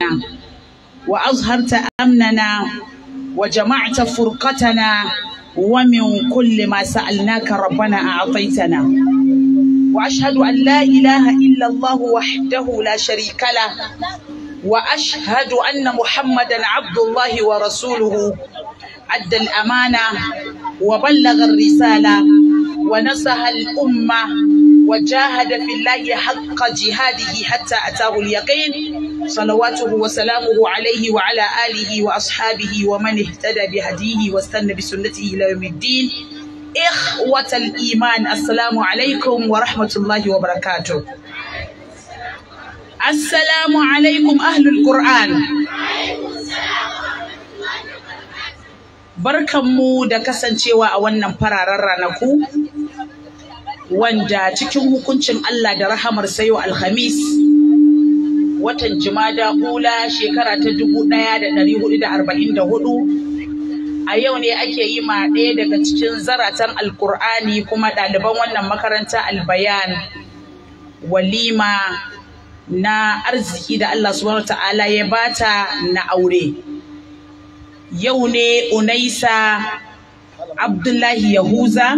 بيننا وأظهرت أمننا وجمعت فرقتنا ومن كل ما سألناك ربنا أعطيتنا وأشهد أن لا إله إلا الله وحده لا شريك له وأشهد أن محمدا عبد الله ورسوله أدى الأمانة وبلغ الرسالة ونصح الأمة وجاهد في الله حق جهاده حتى أتاه اليقين صلواته وسلامه عليه وعلى آله وأصحابه ومن اهتدى بهديه واستنى بسنته إلى يوم الدين إخوة الإيمان السلام عليكم ورحمة الله وبركاته السلام عليكم أهل القرآن Barkanmu da kasancewa a wannan fararen ranaku wanda cikin hukuncin Allah da rahamar sayo Alhamis watan Jumada Ula shekara ta dubu ɗaya da ɗari hudu da arba'in da hudu a yau ne ake yi ma ɗaya daga cikin zaratan alkur'ani kuma ɗaliban wannan makaranta albayan walima na arziki da Allah subhanahu ta'ala ya bata na aure yau ne unaisa abdullahi yahuza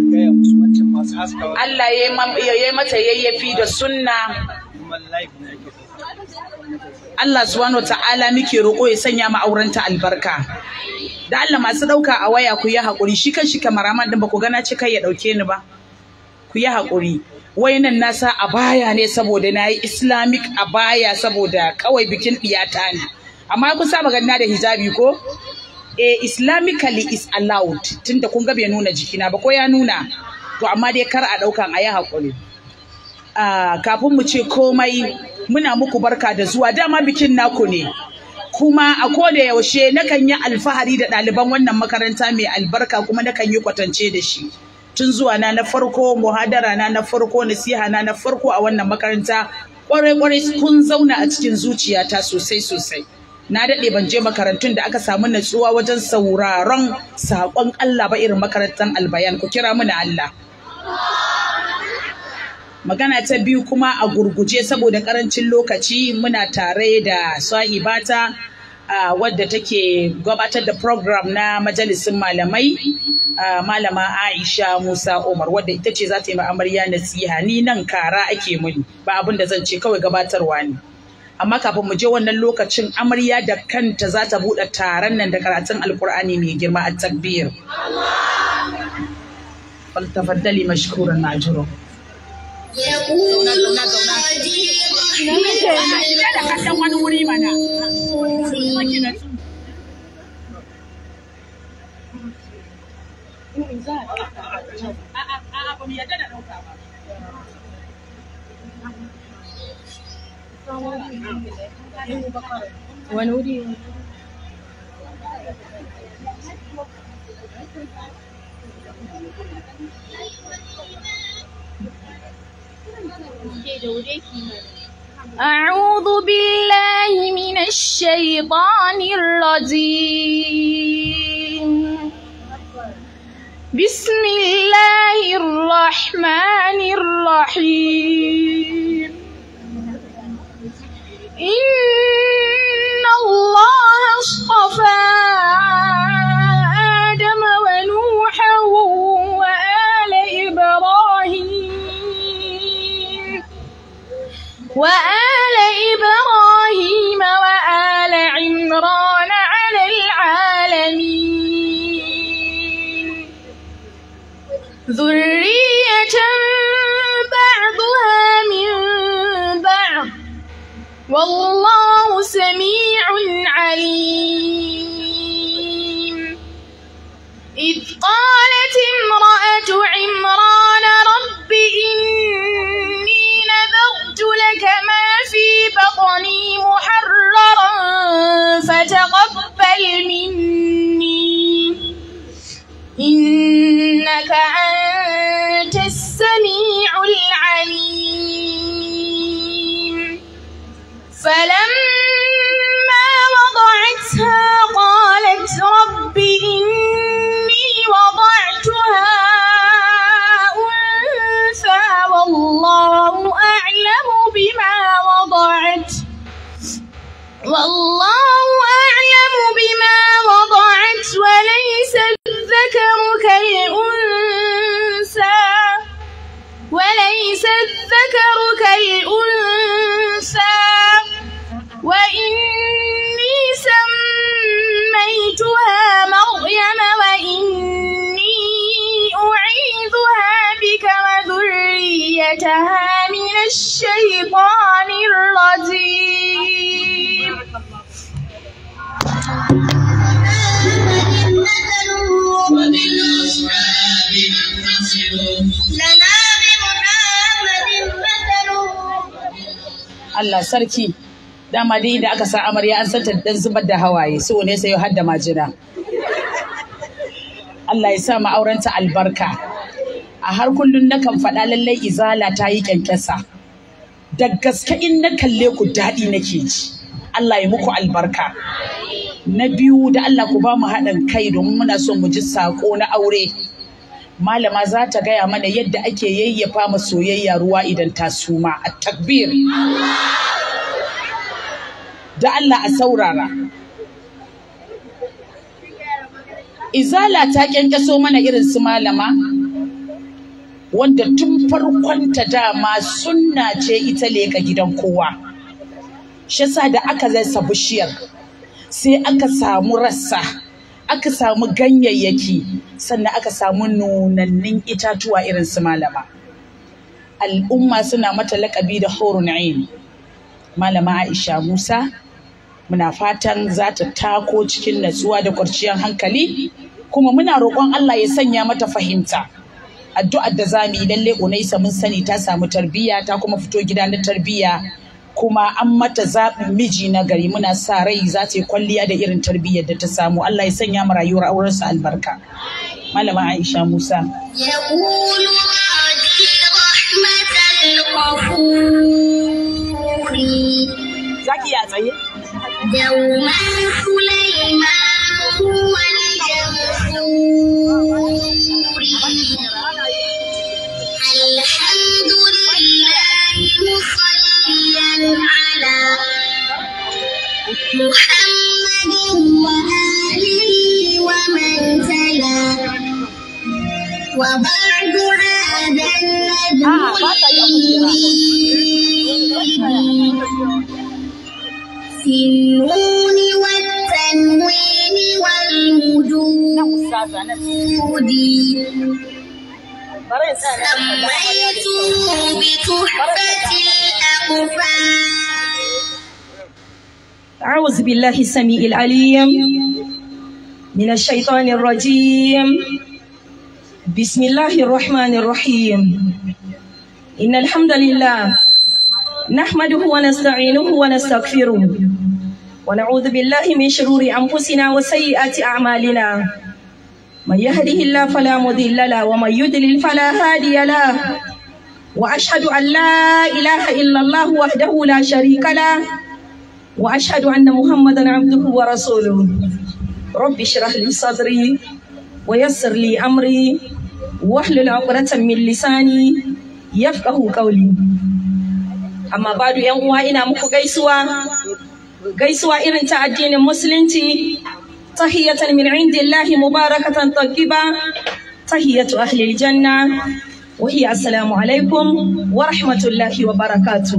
Allah ya yi mata yayyafi da sunna Allah subhanahu ta'ala muke roƙo ya sanya mu aurenta albarka da Allah masu ɗauka a waya ku yi haƙuri shi kan shi kamaraman din ba ku gana cika ya ɗauke ni ba ku yi haƙuri wayannan nasa a baya ne saboda na yi islamic a baya saboda kawai bikin ɗiyata ne amma kun saba ganina da hijabi ko eh islamically is allowed tunda kun ga bai nuna jikina ba ko ya nuna to amma dai kar a ɗaukan a yi haƙuri kafin mu ce komai muna muku barka da zuwa dama bikin naku ne kuma a koda yaushe nakan yi alfahari da ɗaliban wannan makaranta mai albarka kuma nakan yi kwatance da shi tun zuwa na na farko muhadara na na farko nasiha na na farko a wannan makaranta kwarai kwarai kun zauna a cikin zuciyata sosai sosai na daɗe ban je makarantun da aka samu natsuwa wajen sauraron saƙon Allah ba irin makarantar albayan ku kira mana Allah magana ta biyu kuma a gurguje saboda karancin lokaci muna tare da sahibata uh, wadda take gabatar da program na majalisin malamai uh, malama Aisha Musa Umar wadda ita ce za ta yi amarya nasiha ni nan kara ake muni ba abin da zan ce kawai gabatarwa ne amma kafin mu je wannan lokacin amarya da kanta za ta buɗe taron nan da karatun alkur'ani mai girma a takbir faltafaddali mashkuran najiro يقول wani wuri mana wani wuri أعوذ بالله من الشيطان الرجيم بسم الله الرحمن الرحيم إن الله اصطفى آدم ونوحا وآل إبراهيم وآل إبراهيم وآل عمران على العالمين ذرية بعضها من بعض والله سميع عليم إذ قالت امرأة عمران رب إني نذرت لك ما في بطني محررا فتقبل مني إنك أنت السميع العليم فلما وضعتها قالت رب إني وضعتها أنثى والله أعلم بما وضعت والله أعلم بما وضعت وليس الذكر كالأنثى وليس الذكر كالأنثى وإني سميتها مريم وإني أعيذها بك وذريتها من الشيطان الرجيم وبالأصحاب اقتصروا لنا بمحمد مثله Allah sarki dama dai da aka sa amarya an santa dan zubar da hawaye so ne sai har da majina Allah ya sa mu aurenta albarka a har kullun nakan faɗa lallai izala ta yi kyankyasa da gaske in na kalle ku daɗi nake ji Allah ya muku albarka na biyu da Allah ku ba mu haɗin kai domin muna so mu ji saƙo na aure malama za ta gaya mana yadda ake yayyafa ma soyayya ruwa idan ta suma a takbir da Allah a saurara izala ta kyankyaso mana irin su malama wanda tun farkon ta dama sunna ce ita leka gidan kowa shi yasa da aka zasa bishiyar sai aka samu rassa aka samu ganyayyaki sannan aka samu nunannin itatuwa irin su malama al'umma suna mata laƙabi da horun ain malama aisha musa muna fatan za ta tako cikin natsuwa da kwarciyar hankali kuma muna roƙon allah ya sanya mata fahimta addu'ar da za mu yi lalle unaisa mun sani ta samu tarbiyya ta kuma fito gida na tarbiyya kuma an mata zaɓin miji na gari muna sa rai za ta yi kwalliya da irin tarbiyyar da ta samu Allah ya sanya mu rayuwar aurensa albarka malama Aisha Musa يقول راجي رحمة الغفور zaki ya tsaye دوما سليمان هو الجفور الحمد لله مصليا على محمد وآله ومن تلا وبعد هذا النبي في النون والتنوين والوجود سميته بتحفة الأقفال أعوذ بالله السميع العليم من الشيطان الرجيم بسم الله الرحمن الرحيم إن الحمد لله نحمده ونستعينه ونستغفره ونعوذ بالله من شرور أنفسنا وسيئات أعمالنا من يهده الله فلا مضل له ومن يضلل فلا هادي له وأشهد أن لا إله إلا الله وحده لا شريك له وأشهد أن محمدا عبده ورسوله رب اشرح لي صدري ويسر لي أمري واحلل عقدة من لساني يفقه قولي amma badu yan uwa ina muku gaisuwa gaisuwa irin ta addinin musulunci tahiyatan min indillahi mubarakatan tayyiba tahiyatu ahli aljanna wa hiya assalamu alaikum wa rahmatullahi wa barakatuh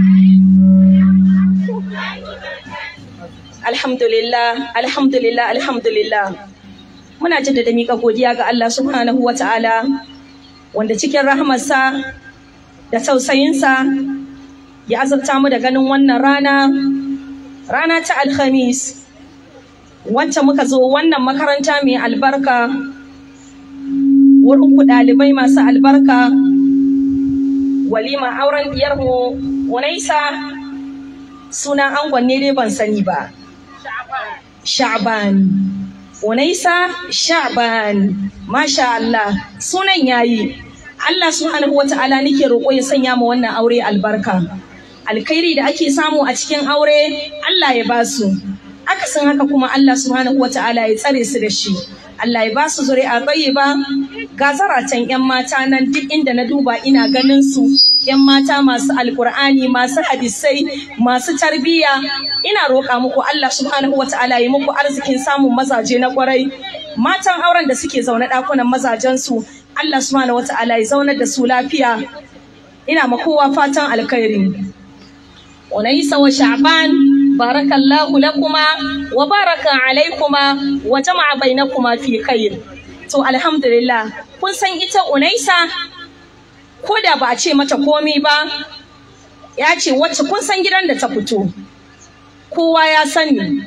Alhamdulillah, alhamdulillah, alhamdulillah. Muna jaddada miƙa godiya ga Allah subhanahu wa ta'ala, wanda cikin rahamarsa da tausayinsa ya azurta mu da ganin wannan rana, rana ta Alhamis, wacce muka zo wannan makaranta mai albarka, wurin ku ɗalibai masu albarka, walima auren diyarmu, Unaisa, sunan angon ne dai ban sani ba. Sha'ban. Unaisa Sha'ban. Masha Allah. Sunan yayi. Allah subhanahu wa ta'ala nake roƙo ya sanya mu wannan aure albarka. Alkhairi da ake samu a cikin aure Allah ya basu. Akasin haka kuma Allah subhanahu wa ta'ala ya tsare su da shi. Allah ya ba su zuri'a ba ga zaratan 'yan mata nan duk inda na duba ina ganin su 'yan mata masu alkur'ani masu hadisai masu tarbiyya ina roƙa muku Allah subhanahu wa ta'ala ya muku arzikin samun mazaje na kwarai matan auren da suke zaune ɗakunan mazajen su Allah subhanahu wa ta'ala ya zaunar da su lafiya ina ma kowa fatan alkhairi Unaisa wa Sha'ban barakallahu lakuma wa baraka alaikuma wa jama'a bainakuma fi khair to alhamdulillah kun san ita Unaisa ko da ba a ce mata komi ba ya ce wacce kun san gidan da ta fito kowa ya sani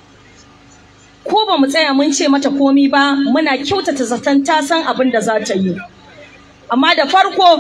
ko ba mu tsaya mun ce mata komi ba muna kyautata zaton ta san abin da za ta yi amma da farko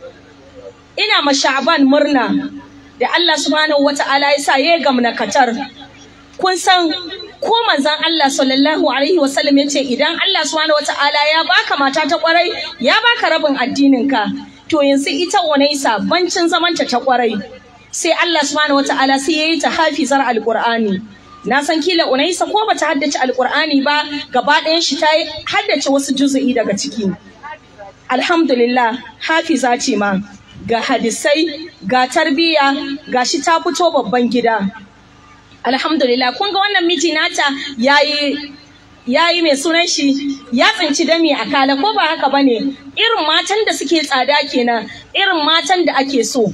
ina ma Sha'ban murna da Allah subhanahu wata'ala ya sa ya gamna katar kun san ko manzon Allah sallallahu alaihi wasallam yace idan Allah subhanahu wata'ala ya baka mata ta kwarai ya baka rabin addinin ka to yanzu ita Unaisa bancin zamanta ta kwarai sai Allah subhanahu wata'ala sai yayi ta hafizar alqur'ani na san kila Unaisa ko bata haddace alqur'ani ba gaba ɗayan shi ta haddace wasu juzu'i daga ciki alhamdulillah hafiza ce ma ga hadisai ga tarbiyya ga shi ta fito babban gida alhamdulillah kun ga wannan miji nata yayi yayi mai sunan shi ya tsinci dami a kala ko ba haka bane irin matan da suke tsada kenan irin matan da ake so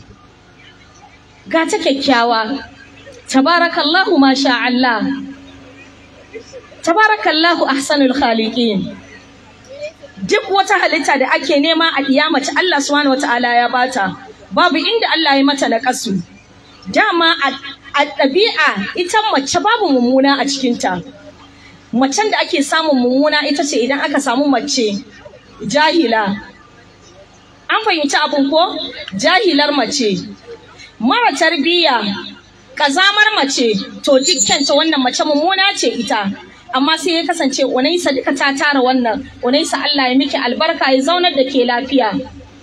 ga ta kyakkyawa tabarakallahu masha Allah tabarakallahu ahsanul khaliqin duk wata halitta da ake nema a kiyamaci Allah subhanahu wataala ya bata babu inda Allah ya mata naƙasu dama a ɗabi'a ita mace babu mummuna a cikinta macen da ake samun mummuna ita ce idan aka samu mace jahila an fahimci abin ko jahilar mace mara tarbiyya kazamar mace to dukkanta wannan mace mummuna ce ita amma sai ya kasance unaisa duka ta tara wannan unaisa Allah ya miki albarka ya zaunar da ke lafiya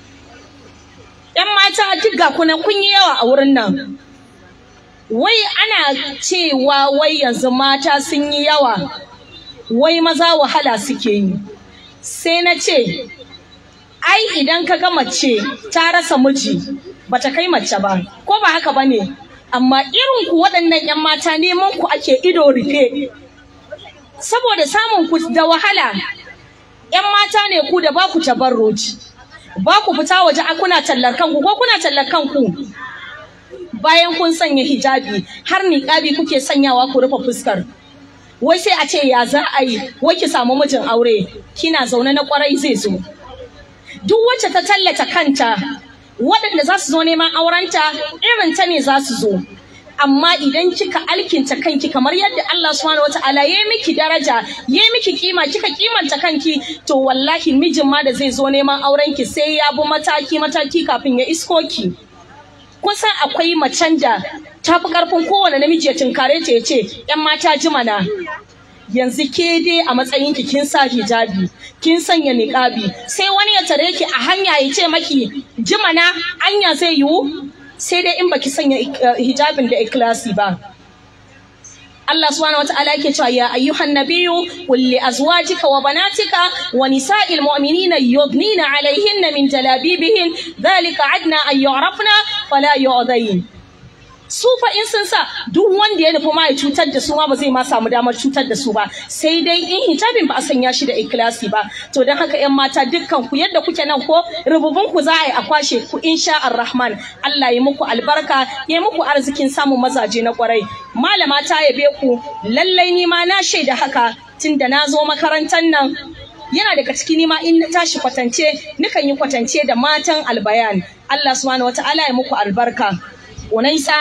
yan mata duk ga kuna kun yi yawa a wurin nan wai ana cewa wai yanzu mata sun yi yawa wai maza wahala suke yi sai na ce ai idan ka ga mace ta rasa miji bata kai mace ba ko ba haka bane amma irin ku waɗannan 'yan mata neman ku ake ido rufe saboda samun ku da wahala ‘yan mata ne ku da ba ku tabarruci ba ku fita waje a kuna tallar kanku ko kuna tallar kanku bayan kun sanya hijabi har niƙabi kuke sanyawa ku rufe fuskar wai sai a ce ya za a yi wai ki samu mijin aure kina zaune na kwarai zai zo duk wacce ta tallata kanta waɗanda za su zo neman aurenta irin ta ne za su zo amma idan kika alkinta kanki kamar yadda Allah subhanahu wataala ya miki daraja ya miki kima kika kimanta kanki to wallahi mijin ma da zai zo neman auren ki sai ya bi mataki mataki kafin ya isko ki kusan akwai macen da ta fi karfin kowane namiji ya tunkare ta ya ce yan mata jimana yanzu ke dai a matsayin ki kin sa hijabi kin sanya niqabi sai wani ya tare ki a hanya ya ce maki jimana anya zai yiwu sai dai in baki sanya hijabin da ikhlasi ba Allah subhanahu wataala yake cewa ya ayyuhan nabiyyu qul li azwajika wa banatika wa nisa'il mu'minina yudnina 'alayhinna min jalabibihin dhalika adna an yu'rafna fala yu'dayn su fa in sun sa duk wanda ya nufi ma ya cutar da su ma ba zai ma samu damar cutar da su ba sai dai in hijabin ba a sanya shi da ikilasi ba to don haka yan mata dukkan ku yadda kuke nan ko rububun ku za a yi a kwashe ku insha rahman Allah ya muku albarka ya muku arzikin samun mazaje na kwarai malama ta yabe ku lallai ni ma na shaida haka tunda na zo makarantar nan yana daga ciki nima in na tashi kwatance nukan yi kwatance da matan albayan Allah subhanahu wataala ya muku albarka Unaisa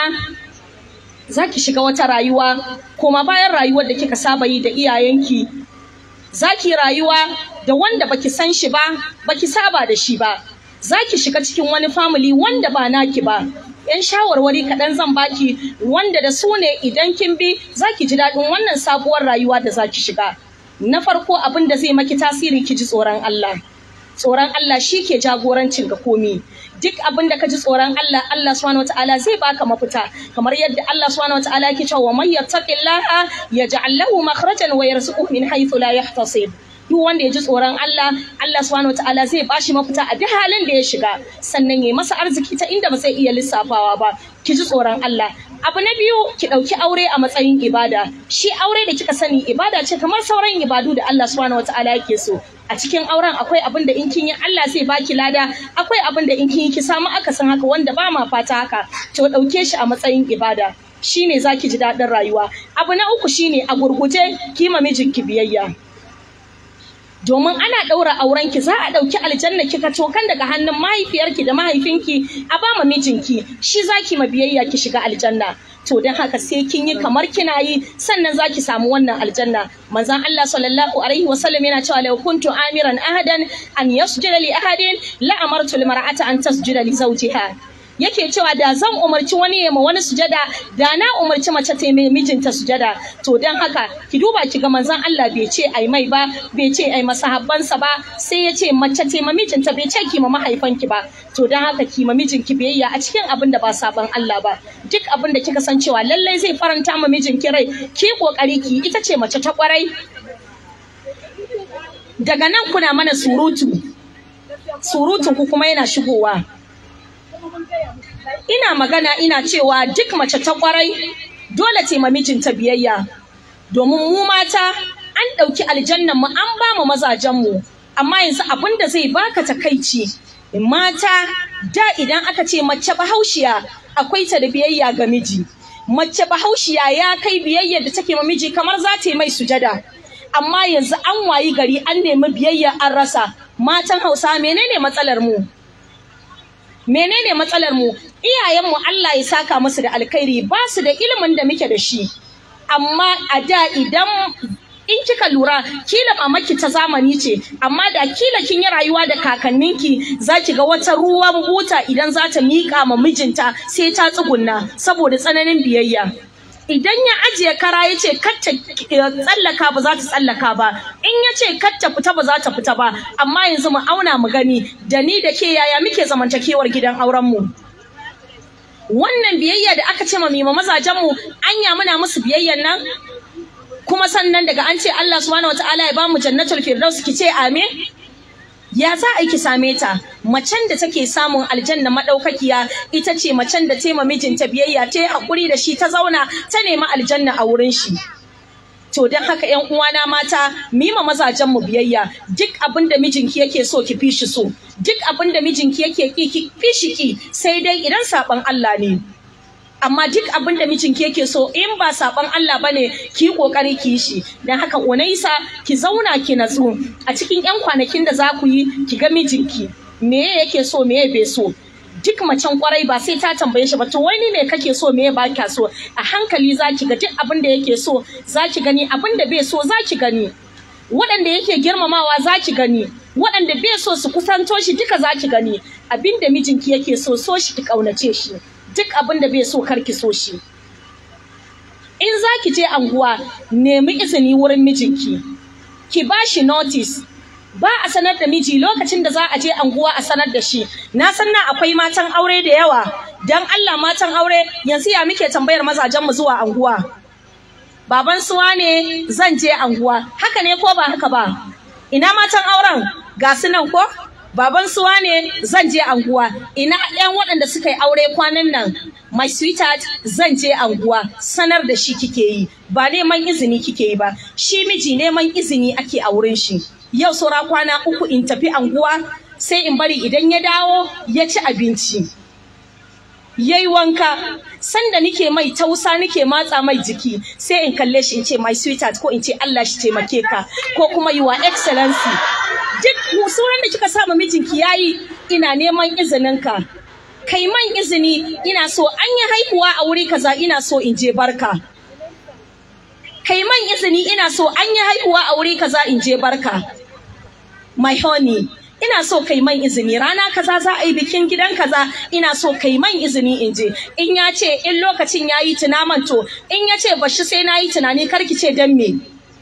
za ki shiga wata rayuwa koma bayan rayuwar da kika saba yi da iyayenki za ki rayuwa da wanda baki san shi ba baki saba da shi ba za ki shiga cikin wani family wanda ba naki ba yan shawarwari kaɗan zan baki wanda da su ne idan kin bi za ki ji daɗin wannan sabuwar rayuwa da za ki shiga na farko abin da zai maki tasiri ki ji tsoron Allah tsoron Allah shi ke jagorancin ga komi duk abin da ka ji tsoron Allah Allah subhanahu wataala zai baka mafita kamar yadda Allah subhanahu wataala yake cewa man yattaqillaha yaj'al lahu makhrajan wa yarzuquhu min haythu la yahtasib duk wanda ya ji tsoron Allah Allah subhanahu wataala zai bashi mafita a duk halin da ya shiga sannan ya masa arziki ta inda ba zai iya lissafawa ba ki ji tsoron Allah abu na biyu ki ɗauki aure a matsayin ibada shi aure da kika sani ibada ce kamar sauran ibadu da Allah subhanahu wataala yake so a cikin auren akwai abin da in kin yi Allah zai baki lada akwai abin da in kin yi ki samu akasin haka wanda ba ma fata haka to ɗauke shi a matsayin ibada shine zaki ji daɗin rayuwa abu na uku shine a gurguje ki ma mijinki biyayya domin ana ɗaura aurenki za a ɗauki aljanna kika tokan daga hannun mahaifiyarki da mahaifinki a ba ma mijinki shi zaki ma biyayya ki shiga aljanna to don haka sai kin yi kamar kina yi sannan zaki samu wannan aljanna manzon Allah sallallahu alaihi wasallam yana cewa law kuntu amiran ahadan an yasjuda li ahadin la amartu al mar'ata an tasjuda li zawjiha yake cewa da zan umarci wani ya ma wani sujada da na umarci mace ta mai mijinta sujada to dan haka ki duba ki ga manzon Allah bai ce ai mai ba bai ce ai masahabbansa ba sai ya ce mace ta ma mijinta bai ce ki ma mahaifanki ba to dan haka ki ma mijinki biyayya a cikin abin da ba saban Allah ba duk abin da kika san cewa lallai zai faranta ma mijinki rai ki kokari ki ita ce mace ta kwarai daga nan kuna mana surutu surutun ku kuma yana shigowa ina magana ina cewa duk mace ta kwarai dole ce mijinta biyayya domin mu mata an ɗauki aljannan mu an ba mu mazajen mu amma yanzu abin da zai baka takaici mata da idan aka ce mace bahaushiya akwai ta da biyayya ga miji mace bahaushiya ya kai biyayya da take ma miji kamar za ta yi mai sujada amma yanzu an wayi gari an nemi biyayya an rasa matan hausa menene matsalar mu menene matsalar mu iyayenmu Allah ya saka musu da alkhairi ba su da ilimin da muke da shi amma a da idan in kika lura kila mamaki ta zamani ce amma da kila kin yi rayuwa da kakanninki za ki ga wata ruwan buta idan za ta miƙa ma mijinta sai ta tsugunna saboda tsananin biyayya idan ya ajiye kara ya ce kacce tsallaka ba za ta tsallaka ba in ya ce kacce fita ba za ta fita ba amma yanzu mu auna mu gani da ni da ke yaya muke zamantakewar gidan auren mu wannan biyayya da aka ce ma mima mazajen mu anya muna musu biyayyan nan kuma sannan daga an ce Allah subhanahu wataala ya bamu jannatul firdaus ki ce amin ya za a yi ki same ta macen da take samun aljanna madaukakiya ita ce macen da ta mijinta biyayya ta yi hakuri da shi ta zauna ta nemi aljanna a wurin shi to don haka yan uwana mata mu yi ma mazajen mu biyayya duk abin da mijinki yake so ki fi shi so duk abin da mijinki yake ki ki fi shi ki sai dai idan saban Allah ne amma duk abin da mijinki yake so in ba saban Allah bane ki yi kokari ki yi shi dan haka Unaisa ki zauna ki natsu a cikin yan kwanakin da za ku yi ki ga mijinki me yake so me bai so duk macen kwarai ba sai ta tambaye shi ba to wani me kake so me ba kya so a hankali za ki ga duk abin da yake so za ki gani abin da bai so za ki gani waɗanda yake girmamawa za ki gani waɗanda bai so su kusanto shi duka za ki gani abin da mijinki yake so so shi ki ƙaunace shi duk abin da bai so kar ki so shi in za ki je anguwa nemi izini wurin mijinki ki ba shi notice ba a sanar da miji lokacin da za a je anguwa a sanar da shi na san na akwai matan aure da yawa dan Allah matan aure yanzu ya muke tambayar mazajen mu zuwa anguwa baban suwa ne zan je anguwa haka ne ko ba haka ba ina matan auren ga su nan ko baban suwa ne zan je anguwa ina ɗan waɗanda suka yi aure kwanan nan my sweetheart zan je anguwa sanar da shi kike yi ba neman izini kike yi ba shi miji neman izini ake a wurin shi yau saura kwana uku in tafi anguwa sai in bari idan ya dawo ya ci abinci yayi wanka sanda nike mai tausa nike matsa mai jiki sai in kalle shi in ce my sweetheart ko in ce Allah shi taimake ka ko kuma your excellency duk suran da kika sa ma mijinki yayi ina neman izinin ka kai man izini ina so an yi haihuwa a wuri kaza ina so in je barka kai man izini ina so an yi haihuwa a wuri kaza in je barka my honey ina so kai man izini rana kaza za a yi bikin gidan kaza ina so kai man izini in je in ya ce in lokacin ya yi tunaman to in ya ce bashi sai na yi tunani karki ce dan me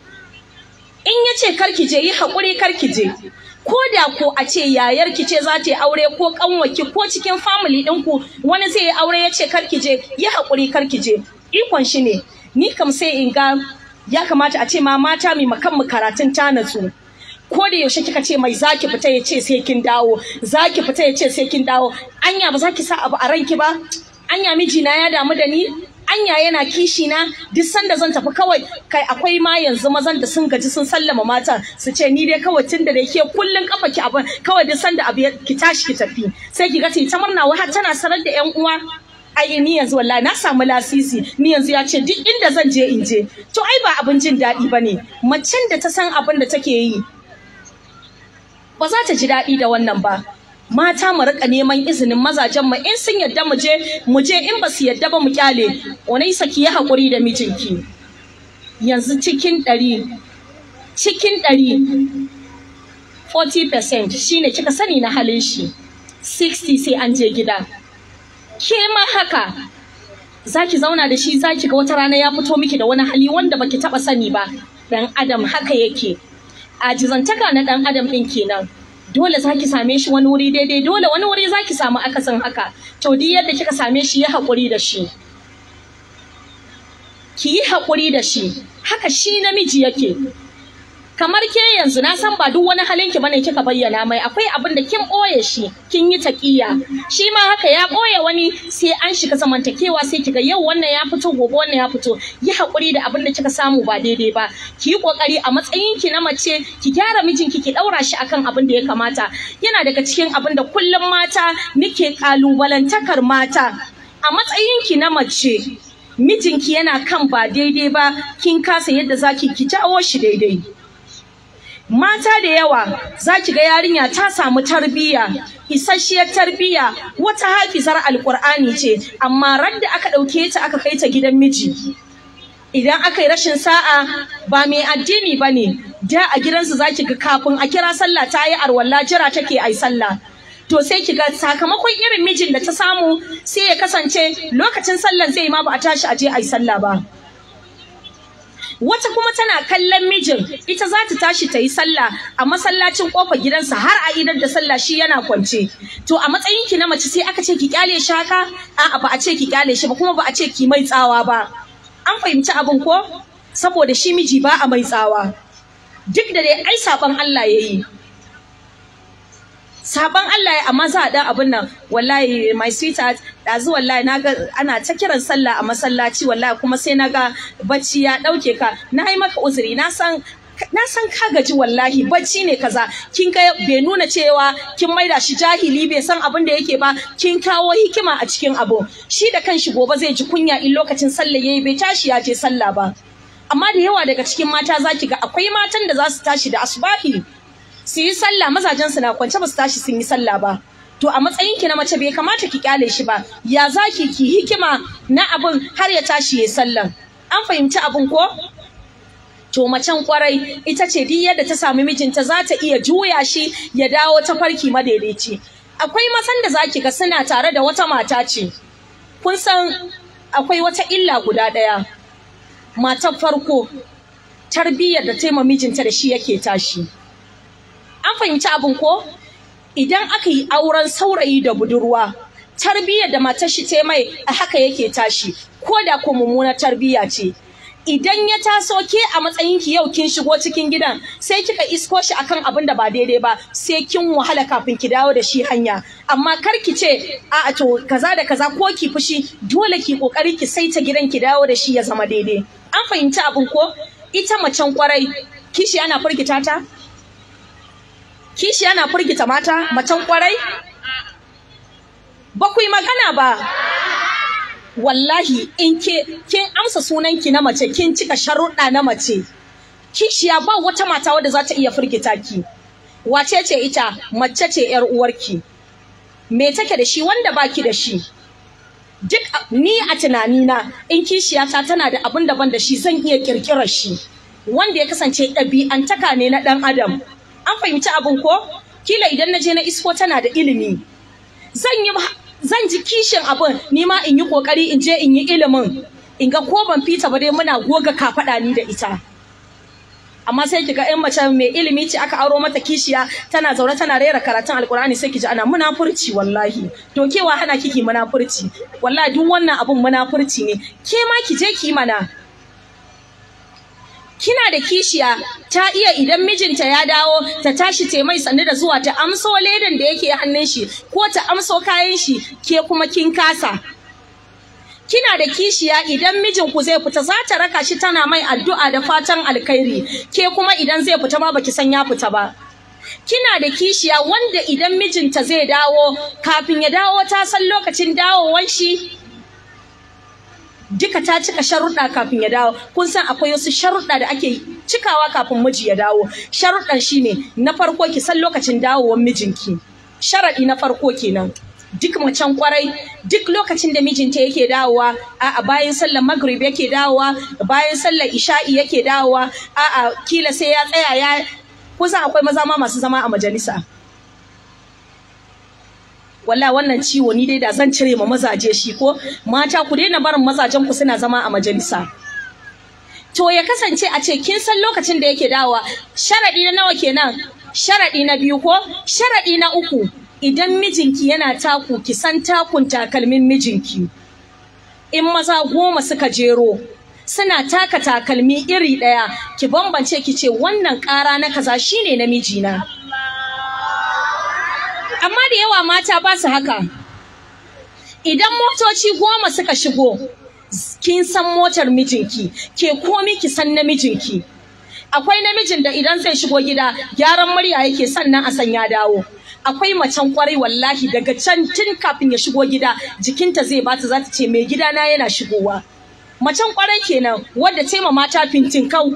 in ya ce karki je yi haƙuri karki je ko da ko a ce yayar ki ce za ta yi aure ko kanwaki ko cikin family ɗinku wani zai yi aure ya ce karki je yi haƙuri karki je ikon shi ne ni kam sai in ga ya kamata a ce ma mata mai makan mu karatun ta natsu ko da yaushe kika ce mai zaki fita ya ce sai kin dawo zaki fita ya ce sai kin dawo anya ba za ki sa abu a ranki ba anya mijina ya damu da ni anya yana kishi na duk sanda zan tafi kawai kai akwai ma yanzu mazan da sun gaji sun sallama matan su ce ni dai kawai tun da dai ke kullun kafa ki abin kawai duk sanda abu ki tashi ki tafi sai ki ga ta murna wai har tana sanar da yan uwa ai ni yanzu wallahi na samu lasisi ni yanzu ya ce duk inda zan je in je to ai ba abin jin daɗi bane macen da ta san abin da take yi ba za ta ji daɗi da wannan ba mata mu rika neman izinin mazajen mu in sun yadda mu je mu je in ba su yadda ba mu kyale wani saki ya haƙuri da mijinki yanzu cikin ɗari cikin ɗari 40% shine kika sani na halin shi 60 sai an je gida ke ma haka zaki zauna da shi zaki ga wata rana ya fito miki da wani hali wanda baki taba sani ba dan adam haka yake ajizantaka na dan adam din kenan dole zaki same shi wani wuri daidai dole wani wuri zaki samu akasin haka to duk yadda kika same shi ya haƙuri da shi ki yi haƙuri da shi haka shi namiji yake kamar ke yanzu na san ba duk wani halin ki bane kika bayyana mai akwai abin da kin boye shi kin yi taqiya shi ma haka ya boye wani sai an shiga zamantakewa sai kiga yau wannan ya fito gobe wannan ya fito yi hakuri da abin da kika samu ba daidai ba ki yi kokari a matsayin ki na mace ki gyara mijinki ki daura shi akan abin da ya kamata yana daga cikin abin da kullum mata nike kalubalantakar mata a matsayin ki na mace mijinki yana kan ba daidai ba kin kasa yadda zaki ki jawo shi daidai mata da yawa za ki ga yarinya ta samu tarbiyya isasshiyar tarbiyya wata hafizar alkur'ani ce amma radda aka ɗauke ta aka kai ta gidan miji idan aka yi rashin sa'a ba mai addini ba ne da a gidansu za ki ga kafin a kira sallah ta yi arwalla jira take ai sallah to sai ki ga sakamakon irin mijin da ta samu sai ya kasance lokacin sallan zai ma ba a tashi a je ai sallah ba wata kuma tana kallon mijin ita za ta tashi ta yi sallah a masallacin kofar gidansa har a idar da sallah shi yana kwance to a matsayin ki na mace sai aka ce ki kyale shi haka a'a ba a ce ki kyale shi ba kuma ba a ce ki mai tsawa ba an fahimci abin ko saboda shi miji ba a mai tsawa duk da dai ai saban Allah yayi saban Allah ya amma za a dan abin nan wallahi my sweetheart dazu wallahi naga ana ta kiran sallah a masallaci wallahi kuma sai naga bacci ya dauke ka na yi maka uzuri na san na san ka gaji wallahi bacci ne kaza kin ga bai nuna cewa kin maida shi jahili bai san abin da yake ba kin kawo hikima a cikin abu shi da kanshi gobe zai ji kunya in lokacin sallah yayi bai tashi ya je sallah ba amma da yawa daga cikin mata zaki ga akwai matan da za su tashi da asubahi su yi sallah mazajen su na kwance ba su tashi sun yi sallah ba to a matsayin ki na mace bai kamata ki kyale shi ba ya zaki ki hikima na abin har ya tashi ya sallan an fahimci abin ko to macen kwarai ita ce duk yadda ta samu mijinta za ta iya juya shi ya dawo ta farki madaidaici akwai mazan da zaki ga suna tare da wata mata ce kun san akwai wata illa guda ɗaya matar farko tarbiyyar da ta mijinta da shi yake tashi an fahimci abin ko idan aka yi auren saurayi da budurwa tarbiyyar da matar shi ta mai a haka yake tashi ko da ko mummunar tarbiyya ce idan ya taso ke a matsayin ki yau kin shigo cikin gidan sai kika isko shi akan abin da ba daidai ba sai kin wahala kafin ki dawo da shi hanya amma kar ki ce a to kaza da kaza ko ki fushi dole ki kokari ki saita gidan ki dawo da shi ya zama daidai an fahimci abin ko ita macen kwarai kishi ana firgita ta kishi yana firgita mata macen kwarai ba ku yi magana ba wallahi in ke kin amsa sunanki na mace kin cika sharuɗa na mace kishiya ba wata mata wadda za ta iya firgita ki wace ce ita mace ce yar uwarki me take da shi wanda baki da shi duk ni a tunanina in kishiyata tana da abin daban da shi zan iya kirkirar shi wanda ya kasance ɗabi'antaka ne na ɗan adam an fahimci abin ko kila idan na je na isko tana da ilimi zan yi zan ji kishin abin ni ma in yi kokari in je in yi ilimin in ga ko ban fita ba dai muna goga kafaɗa ni da ita amma sai kiga ƴan mace mai ilimi ce aka auro mata kishiya tana zaune tana rera karatun alkur'ani sai ki ji ana munafurci wallahi to kewa hana kiki munafurci wallahi duk wannan abun munafurci ne ke ma ki je ki mana kina da kishiya ta iya idan mijinta ya dawo ta tashi ta mai sannu da zuwa ta amso ledan da yake hannun shi ko ta amso kayan shi ke kuma kin kasa kina da kishiya idan mijinku zai fita za ta raka shi tana mai addu'a da fatan alkhairi ke kuma idan zai fita ma baki san ya fita ba kina da kishiya wanda idan mijinta zai dawo kafin ya dawo ta san lokacin dawowan shi duka ta cika sharuɗa kafin ya dawo kun san akwai wasu sharuɗa da ake cikawa kafin miji ya dawo sharuɗan shine na farko ki san lokacin dawowar mijinki sharaɗi na farko kenan duk macen kwarai duk lokacin da mijinta yake dawowa a'a bayan sallar maghrib yake dawowa bayan sallar isha'i yake dawowa a'a kila sai ya tsaya ya kusan akwai maza ma masu zama a majalisa wallahi wannan ciwo ni dai da zan cire ma mazaje shi ko mata ku daina barin mazajen ku suna zama a majalisa to ya kasance a ce kin san lokacin da yake dawowa sharadi na nawa kenan sharadi na biyu ko sharadi na uku idan mijinki yana taku ki san takun takalmin mijinki in maza goma suka jero suna taka takalmi iri ɗaya ki bambance ki ce wannan ƙara na kaza shine na mijina amma da yawa mata ba su haka idan motoci goma suka shigo kin san motar mijinki ke komi ki san namijinki akwai namijin da idan zai shigo gida gyaran murya yake sannan a san ya dawo akwai macen kwarai wallahi daga can tun kafin ya shigo gida jikinta zai bata za ta ce mai gidana yana shigowa macen kwarai kenan wadda ce ma mata fintin kau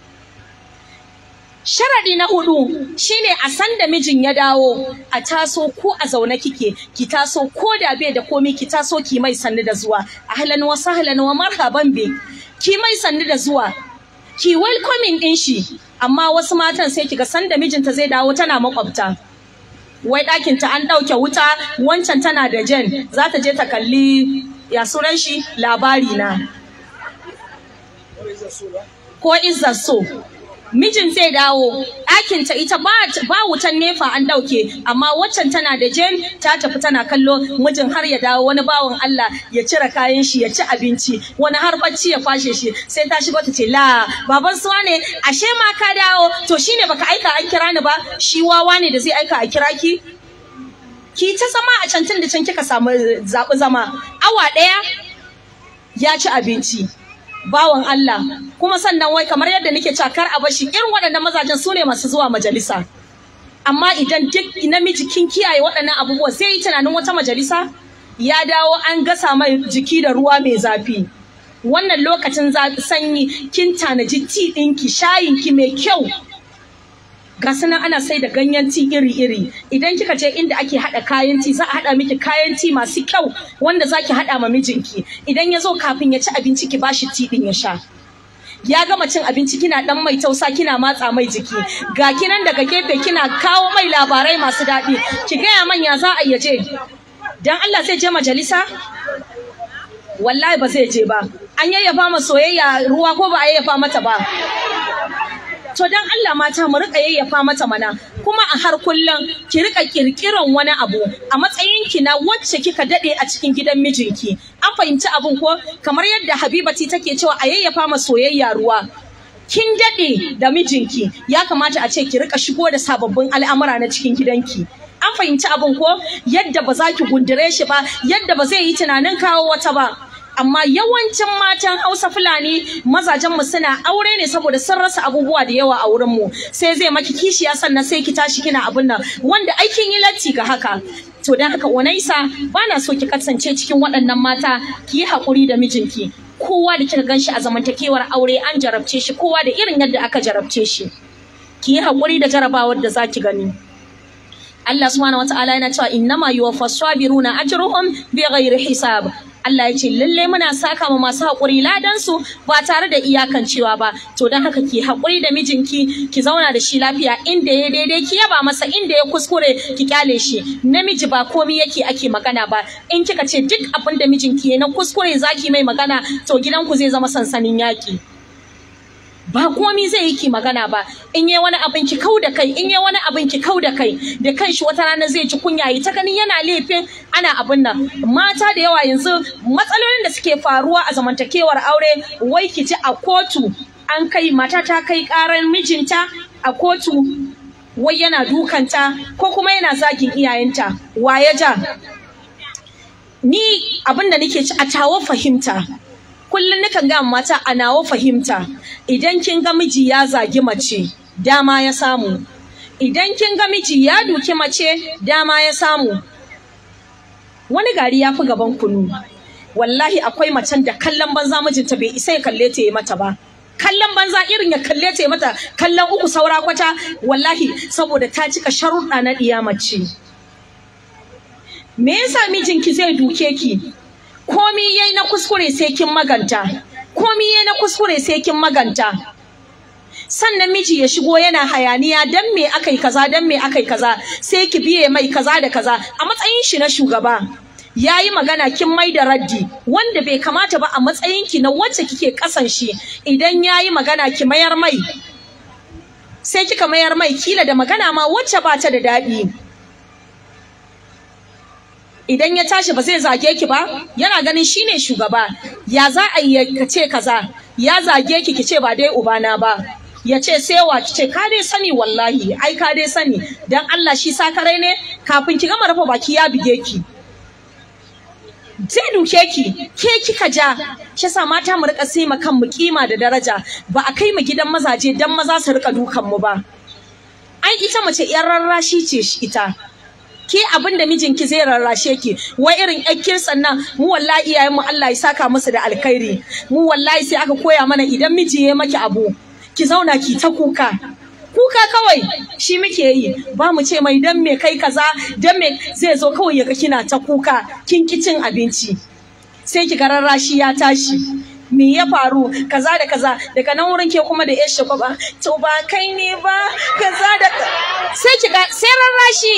Sharadi na hudu shine a san da mijin ya dawo a taso ko a zaune kike ki taso ko da bai da komi ki taso ki mai sannu da zuwa ahlan wa sahlan wa marhaban bi ki mai sannu da zuwa ki welcoming din shi amma wasu matan sai kiga san da mijinta zai dawo tana makwabta wai ɗakin ta an ɗauke wuta wancan tana da jen za ta je ta kalli ya sunan shi labari na ko izzar so mijin zai dawo ɗakinta ita ba wutan nefa an ɗauke amma waccan tana da jen ta tafi tana kallo mijin har ya dawo wani bawan Allah ya cire kayan shi ya ci abinci wani har bacci ya kwashe shi sai ta shigo ta ce la baban suwa ne ashe ma ka dawo to shine baka aika an kira ni ba shi wawa ne da zai aika a kira ki ki ta zama a can tun da can kika samu zaɓi zama awa ɗaya ya ci abinci bawan Allah kuma sannan wai kamar yadda nake cewa kar a bashi irin waɗannan mazajen su ne masu zuwa majalisa amma idan duk namiji kin kiyaye waɗannan abubuwa sai yi tunanin wata majalisa ya dawo an gasa mai jiki da ruwa mai zafi wannan lokacin sanyi kin tanaji ti ɗinki shayinki mai kyau ga sunan ana sai da ganyen ti iri-iri idan kika je inda ake haɗa kayan ti za a haɗa miki kayan ti masu kyau wanda za ki haɗa ma mijinki idan ya zo kafin ya ci abinci ki bashi ti ɗin ya sha ya gama cin abinci kina dan mai tausa kina matsa mai jiki ga kinan daga gefe kina kawo mai labarai masu daɗi ki gaya manya za a iya je dan Allah zai je majalisa wallahi ba zai je ba an yayyafa ma soyayya ruwa ko ba a yayyafa mata ba to dan Allah mata mu rika yayyafa mata mana kuma a har kullum ki rika kirkiran wani abu a matsayin ki na wacce kika dade a cikin gidan mijinki an fahimci abun ko kamar yadda Habibati take cewa a yayyafa ma soyayya ruwa kin dade da mijinki ya kamata a ce ki rika shigo da sababbin al'amura na cikin gidanki an fahimci abun ko yadda ba za ki gundure shi ba yadda ba zai yi tunanin kawo wata ba amma yawancin matan Hausa Fulani mazajenmu suna aure ne saboda sun rasa abubuwa da yawa a wurinmu sai zai maki kishiya sannan sai ki tashi kina abin nan wanda aikin yi latti ga haka to dan haka Unaisa bana so ki kasance cikin waɗannan mata ki yi haƙuri da mijinki kowa da kika ganshi a zamantakewar aure an jarabce shi kowa da irin yadda aka jarabce shi ki yi haƙuri da jarabawar da zaki gani Allah subhanahu wataala yana cewa innama yuwaffas sabiruna ajruhum bighairi hisab Allah ya ce lalle muna saka ma masu haƙuri ladan su ba tare da iyakancewa ba to don haka ki haƙuri da mijinki ki zauna da shi lafiya inda ya daidai ki yaba masa inda ya kuskure ki kyale shi namiji ba komai yake ake magana ba in kika ce duk abin da mijinki ya na kuskure zaki mai magana to gidanku zai zama sansanin yaƙi ba komi zai yi ki magana ba in yi wani abin ki kau da kai in yi wani abin ki kau da kai da kanshi wata rana zai ji kunya yi ta ganin yana laifin ana abin nan mata da yawa yanzu matsalolin da suke faruwa a zamantakewar aure wai ki ji a kotu an kai mata ta kai karar mijinta a kotu wai yana dukanta ko kuma yana zagin iyayenta wa ya ja ni abin da nake ci a tawo fahimta kullum nakan ga mata a nawo fahimta idan kin ga miji ya zagi mace dama ya samu idan kin ga miji ya duki mace dama ya samu wani gari ya fi gaban kunu wallahi akwai macen da kallon banza mijinta bai isa ya kalle ta yi mata ba kallon banza irin ya kalle ta yi mata kallon uku saura kwata wallahi saboda ta cika sharuɗa na ɗiya mace me yasa mijinki zai duke ki komi yayi na kuskure sai kin maganta komi yayi na kuskure sai kin maganta sannan miji ya shigo yana hayaniya dan me akai kaza dan me akai kaza sai ki biye mai kaza da kaza a matsayin shi na shugaba yayi magana kin mai da raddi wanda bai kamata ba a matsayin ki na wacce kike kasan shi idan yayi magana ki mayar mai sai kika mayar mai kila da magana ma wacce ba ta da daɗi idan ya tashi ba zai zage ki ba yana ganin shine shugaba ya za a yi ka ce kaza ya zage ki ki ce ba dai ubana ba ya ce sai wa ki ce ka dai sani wallahi ai ka dai sani dan Allah shi sakarai ne kafin ki gama rufe baki ya bige ki zai duke ki ke kika ja shi yasa mata mu rika sai kan mu kima da daraja ba a kai mu gidan mazaje dan maza su rika dukan mu ba ai ita mace yar rarrashi ce ita ke abin da mijinki zai rarrashe ki wai irin ƴakkir sannan mu wallahi iyayen mu Allah ya saka musu da alkhairi mu wallahi sai aka koya mana idan miji ya maki abu ki zauna ki ta kuka kuka kawai shi muke yi ba mu ce mai dan me kai kaza dan me zai zo kawai ya ga kina ta kuka kin ki cin abinci sai ki ga rarrashi ya tashi me ya faru kaza da kaza daga nan wurin ke kuma da yashe ba to ba kai ne ba kaza da sai ki ga sai rarrashi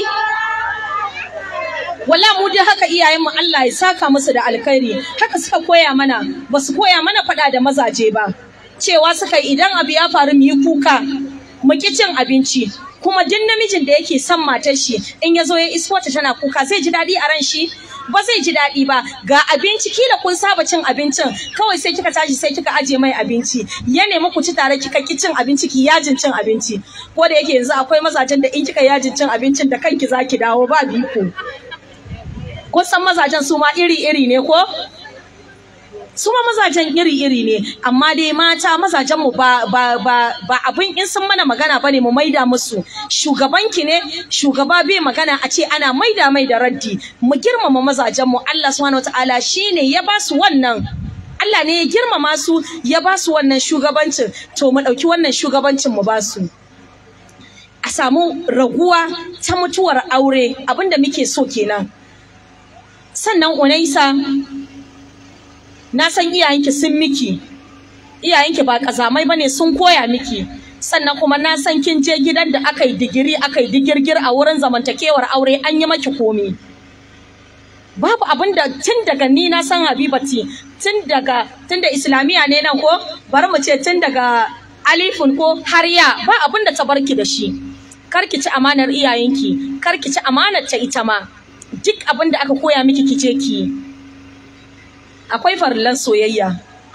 wala mu dai haka iyayenmu Allah ya saka musu da alkhairi haka suka koya mana ba su koya mana faɗa da mazaje ba cewa suka idan abu ya faru mu yi kuka mu ki cin abinci kuma duk namijin da yake son matar shi in ya zo ya isko ta tana kuka zai ji daɗi a ran shi ba zai ji daɗi ba ga abinci kila kun saba cin abincin kawai sai kika tashi sai kika aje mai abinci ya nemi ku ci tare kika ki cin abinci ki yajin cin abinci ko da yake yanzu akwai mazajen da in kika yajin cin abincin da kanki zaki dawo ba biko kun san mazajen su ma iri-iri ne ko? Su ma mazajen iri-iri ne, amma dai mata mazajen mu ba, ba, ba, ba abin in sun mana magana bane mu maida musu. Shugabanki ne, shugaba bai magana a ce ana maida mai da raddi. Mu girmama mazajen mu Allah subhanahu wataala shine ya ba su wannan Allah ne ya girmama su ya ba su wannan shugabancin to mu ɗauki wannan shugabancin mu ba su. A samu raguwa ta mutuwar aure abinda muke so kenan. sannan unaisa na san iyayenki sun miki iyayenki ba kazamai bane sun koya miki sannan kuma na san kin je gidan da aka yi digiri aka yi digirgir a wurin zamantakewar aure an yi maki komi babu abin da tun daga ni na san habibati tun daga tun da islamiya ne nan ko bari mu ce tun daga alifun ko har ya ba abin da ta barki da shi kar ki ci amanar iyayenki kar ki ci amanar ta ita ma duk abin da aka koya miki kice ki akwai farillan soyayya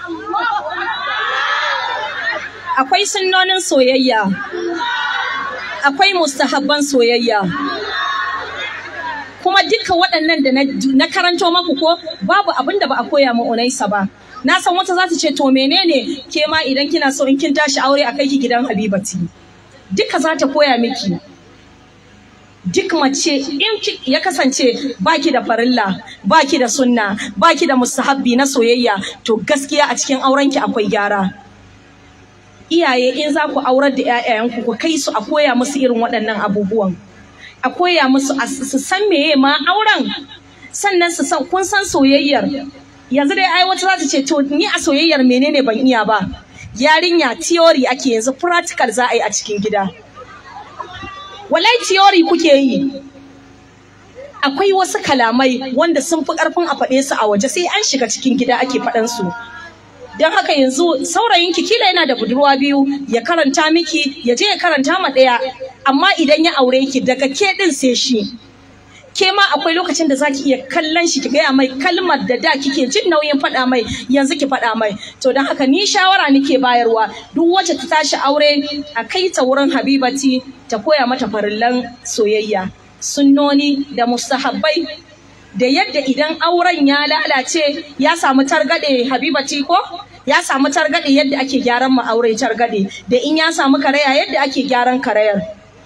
akwai sunnonin soyayya akwai mustahabban soyayya kuma duka waɗannan da na karanto maku ko babu abin da ba a koya ma unaisa ba na san wata za ta ce to menene ke ma idan kina so in kin tashi aure a kai ki gidan habibati duka za ta koya miki duk mace in ya kasance baki da farilla baki da sunna baki da mustahabbi na soyayya to gaskiya a cikin aurenki akwai gyara iyaye in za ku aurar da 'ya'yanku ku kai su a koya musu irin waɗannan abubuwan a koya musu su san meye ma auren sannan su san kun san soyayyar yanzu dai ai wata za ta ce to ni a soyayyar menene ban iya ba yarinya theory ake yanzu practical za a yi a cikin gida walai theory kuke yi akwai wasu kalamai wanda sun fi ƙarfin a faɗe su a waje sai an shiga cikin gida ake faɗan su don haka yanzu saurayinki kila yana da budurwa biyu ya karanta miki ya je ya karanta ma ɗaya amma idan ya aure ki daga ke ɗin sai shi ke ma akwai lokacin da zaki iya kallon shi ki gaya mai kalmar da da kike jin nauyin faɗa mai yanzu ki faɗa mai to don haka ni shawara nake bayarwa duk wacce ta tashi aure a kai ta wurin habibati ta koya mata farillan soyayya sunnoni da mustahabbai da yadda idan auren ya lalace ya samu targaɗe habibati ko ya samu targaɗe yadda ake gyaran ma aure targaɗe da in ya samu karaya yadda ake gyaran karayar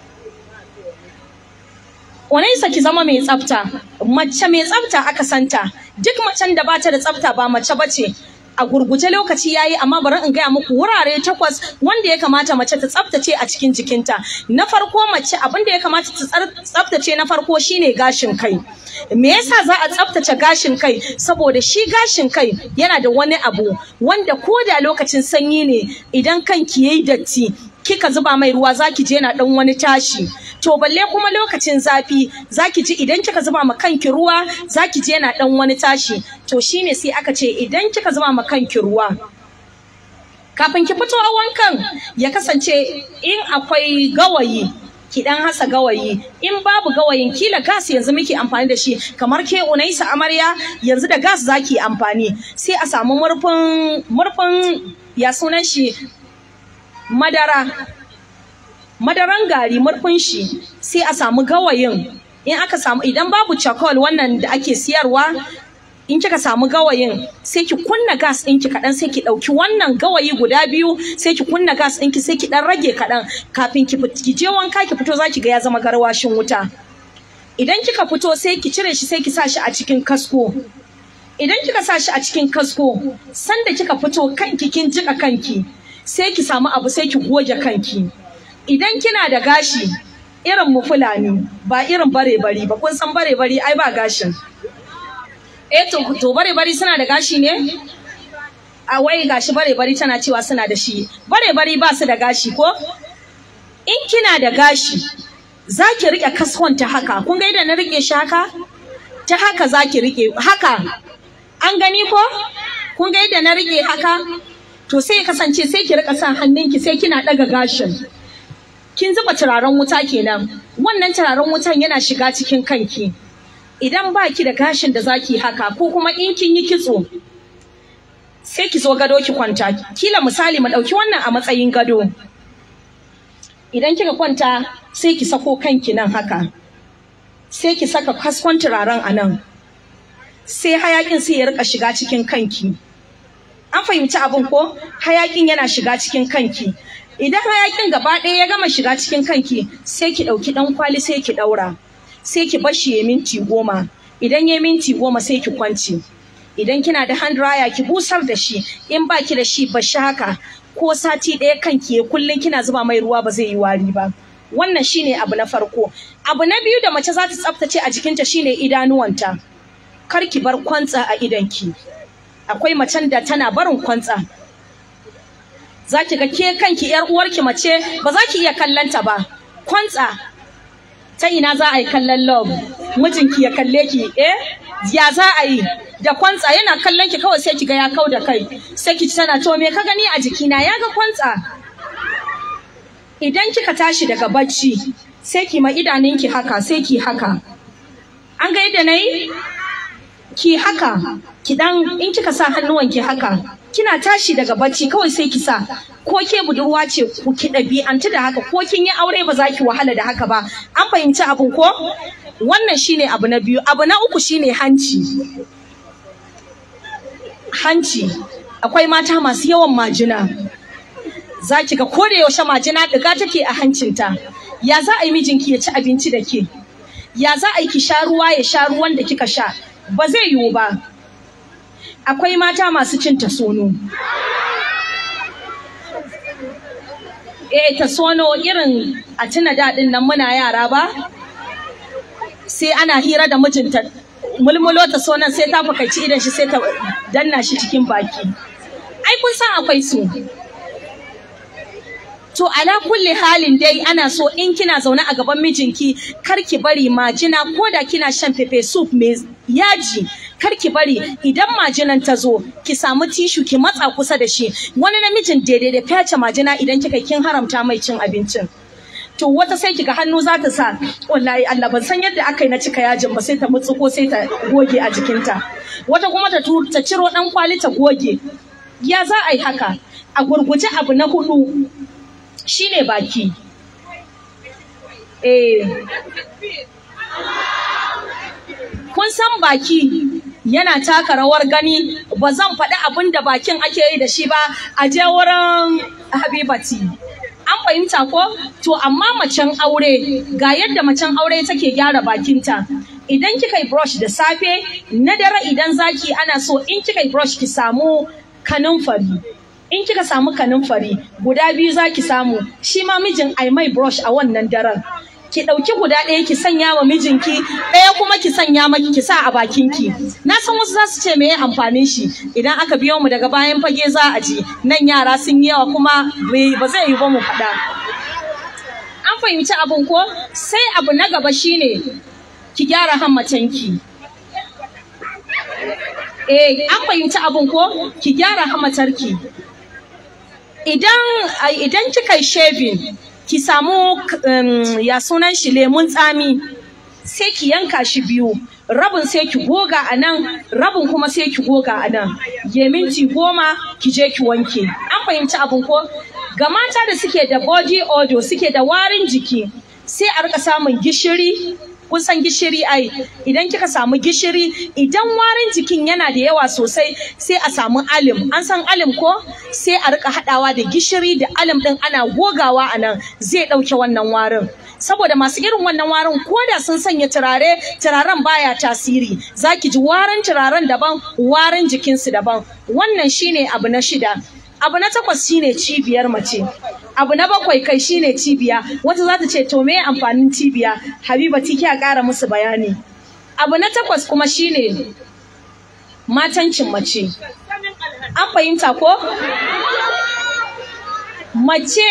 Unaisa ki zama mai tsafta, mace mai tsafta aka santa, duk macen da bata da tsafta ba mace bace. A gurguje lokaci yayi amma bari in gaya muku wurare takwas wanda ya kamata mace ta tsaftace a cikin jikinta. Na farko mace abin da ya kamata ta tsaftace na farko shine gashin kai. Me yasa za a tsaftace gashin kai? Saboda shi gashin kai yana da wani abu wanda ko da lokacin sanyi ne idan kanki yayi datti kika zuba mai ruwa zaki je na dan wani tashi to balle kuma lokacin zafi zaki ji idan kika zuba ma kanki ruwa zaki je na dan wani tashi to shine sai aka ce idan kika zuba ma kanki ruwa kafin ki fito a wankan ya kasance in akwai gawayi ki dan hasa gawayi in babu gawayin kila gas yanzu muke amfani da shi kamar ke unaisa amarya yanzu da gas zaki amfani sai a samu murfin murfin ya sunan shi madara madaran gari murfin shi sai a samu gawayin in aka samu idan babu charcoal wannan da ake siyarwa in kika samu gawayin sai ki kunna gas ɗinki kaɗan sai ki ɗauki wannan gawayi guda biyu sai ki kunna gas ɗinki sai ki ɗan rage kaɗan kafin ki ki je wanka ki fito za ki ga ya zama garwashin wuta idan kika fito sai ki cire shi sai ki sa shi a cikin kasko idan kika sa shi a cikin kasko sanda kika fito kanki kin jika kanki sai ki samu abu sai ki goge kanki idan kina da gashi irin mu fulani ba irin bare bari ba kun san bare bari ai ba gashin eh to to bare bari suna da gashi ne a wai gashi bare bari tana cewa suna da shi bare bari ba su da gashi ko in kina da gashi za ki rike kaskon ta haka kun ga idan na rike shi haka ta haka za ki rike haka an gani ko kun ga yadda na rike haka to sai ya kasance sai ki rika sa hannunki sai kina daga gashin kin zuba turaren wuta kenan wannan turaren wutan yana shiga cikin kanki idan ba ki da gashin da zaki haka ko kuma in kin yi kitso sai ki zo gado ki kwanta kila misali mu dauki wannan a matsayin gado idan kika kwanta sai ki sako kanki nan haka sai ki saka kaskon turaren a nan sai hayakin sai ya rika shiga cikin kanki an fahimci abin ko hayakin yana shiga cikin kanki idan hayakin gaba ɗaya ya gama shiga cikin kanki sai ki ɗauki ɗan kwali sai ki ɗaura sai ki bashi ya minti goma idan ya minti goma sai ki kwanci idan kina da hand dryer ki busar da shi in ba ki da shi bashi haka ko sati ɗaya kanki ya kullum kina zuba mai ruwa ba zai yi wari ba wannan shine abu na farko abu na biyu da mace za ta tsaftace a jikinta shine idanuwanta kar ki bar kwantsa a idanki akwai macen da tana barin kwantsa za ki ga ke kanki yar uwarki mace ba za ki iya kallanta ba kwantsa ta ina za a yi kallon love mijinki ya kalle ki eh ya za a yi da kwantsa yana kallon ki kawai sai ki ga ya kau da kai sai ki tana to me ka gani a jikina ya ga kwantsa idan kika tashi daga bacci sai ki ma idanunki haka sai ki haka an ga yadda nayi ki haka ki dan in kika sa hannuwanki haka kina tashi daga bacci kawai sai ki sa ko ke budurwa ce ku ki ɗabi'antu da haka ko kin yi aure ba za ki wahala da haka ba an fahimci abin ko wannan shine abu na biyu abu na uku shine hanci hanci akwai mata masu yawan majina za ki ga ko da yaushe majina ɗiga take a hancinta ya za a yi mijinki ya ci abinci da ke ya za a yi ki sha ruwa ya sha ruwan da kika sha ba zai yiwu ba akwai mata masu cin tasono eh tasono irin a tuna daɗin nan muna yara ba sai ana hira da mijinta mulmulo tasonon sai ta fakaici idan shi sai ta danna shi cikin baki ai kun san akwai su To ala kulli halin dai ana so in kina zaune a gaban mijinki kar ki bari majina ko da kina shan pepe soup mai yaji kar ki bari idan majinan ta zo ki samu tishu ki matsa kusa da shi wani namijin daidai da fyace majina idan kika kin haramta mai cin abincin. To to wata sai kiga hannu za ta sa wallahi Allah ban san yadda aka yi na cika yajin ba sai ta mutsuko sai ta goge a jikinta wata kuma ta tu- ta ciro dan kwali ta goge ya za a yi haka a gurguje abu na hudu shine baki eh kun san baki yana taka rawar gani ba zan faɗi abin da bakin ake yi da shi ba a je wurin habibati an fahimta ko to amma macen aure ga yadda macen aure take gyara bakinta idan kika yi brush da safe na dare idan zaki ana so in kika yi brush ki samu kanunfari in kika samu kanunfari guda biyu zaki samu shi ma mijin ai mai brush a wannan daren ki ɗauki guda ɗaya ki sanya wa mijinki ɗaya kuma ki sanya maki ki sa a bakinki na san wasu za su ce me amfanin shi idan aka biyo mu daga bayan fage za a ji nan yara sun yi yawa kuma bai- ba zai yi ba mu faɗa an fahimci abin ko sai abu na gaba shine ki gyara hammatanki eh an fahimci abin ko ki gyara hammatarki idan ai, idan kika yi shaving ki samu um, ya sunan shi lemun tsami sai ki yanka shi biyu rabin sai ki goga a nan rabin kuma sai ki goga a nan ya minti goma ki je ki wanke an fahimci abin ko ga mata da suke da body odor suke da warin jiki sai a rika samun gishiri kun san gishiri ai idan kika samu gishiri idan warin jikin yana da yawa sosai sai a samu alim an san alim ko sai a rika hadawa da gishiri da alim din ana gogawa a nan zai dauke wannan warin saboda masu irin wannan warin ko da sun sanya turare turaren baya tasiri zaki ji warin turaren daban warin jikinsu daban wannan shine abu na shida abu na takwas shine cibiyar mace abu na bakwai kai shine cibiya wata za ta ce to me amfanin cibiya habiba tiki a ƙara musu bayani abu na takwas kuma shine matancin mace an fahimta ko mace